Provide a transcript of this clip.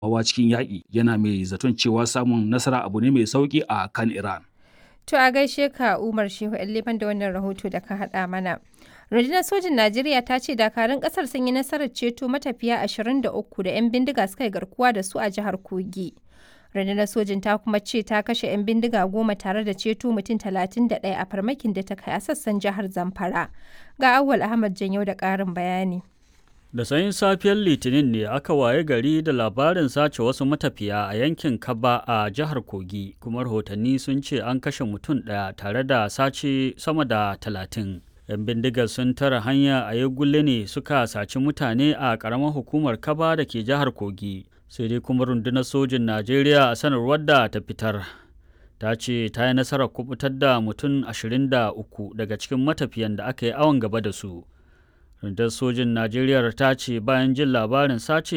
hawa cikin yaƙi yana mai zaton cewa samun nasara abu ne mai sauƙi a kan Iran. To a gaishe ka Umar Shehu Liban da wannan rahoto da ka haɗa mana. Rundunar sojin Najeriya ta ce dakarun ƙasar sun yi nasarar ceto matafiya 23 da 'yan bindiga suka yi garkuwa da su a jihar Kogi. Rundunar sojin ta kuma ce ta kashe 'yan bindiga goma tare da ceto mutum 31 a farmakin da ta kai a sassan jihar Zamfara. Ga Awwal Ahmad Janyo da ƙarin bayani. Da sanyin safiyar Litinin ne aka waye gari da labarin sace wasu matafiya a yankin Kaba a jihar Kogi, kuma rahotanni sun ce an kashe mutum ɗaya tare da sace sama da talatin. 'Yan bindigar sun tara hanya a Yagulle ne suka saci mutane a ƙaramar hukumar Kaba da ke jihar Kogi. Sai dai kuma rundunar sojin Najeriya a sanarwar da ta fitar. Ta ce ta yi nasarar kubutar da mutum 23 daga cikin matafiyan da aka yi awon gaba da su. rundunar sojin najeriya ta ce bayan jin labarin sace